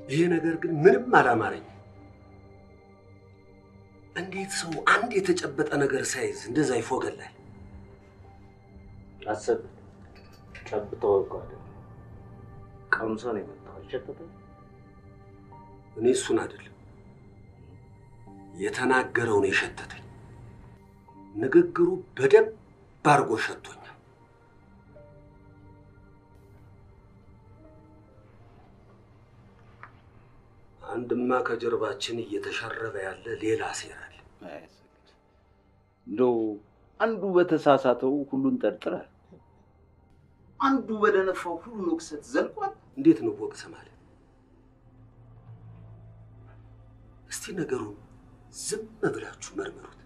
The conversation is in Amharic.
ይሄ ነገር ግን ምንም አላማረኝም። እንዴት ሰው አንድ የተጨበጠ ነገር ሳይዝ እንደዛ ይፎገላል? አሰብ ጨብጠው እኮ አይደለም ቀምሶ ነው የመጣው። አልሸተተም? እኔ እሱን አይደለም የተናገረውን የሸተተኝ ንግግሩ በደንብ አድርጎ ሸቶኛል። አንድማ ከጀርባችን እየተሸረበ ያለ ሌላ ሴራ አለ። እንደው አንዱ በተሳሳተው ሁሉን ጠርጥራል። አንዱ በደነፋው ሁሉን ወቅሰት ዘልቋል። እንዴት ነው ወቅስ ማለት? እስቲ ነገሩን ዝም ብላችሁ መርምሩት።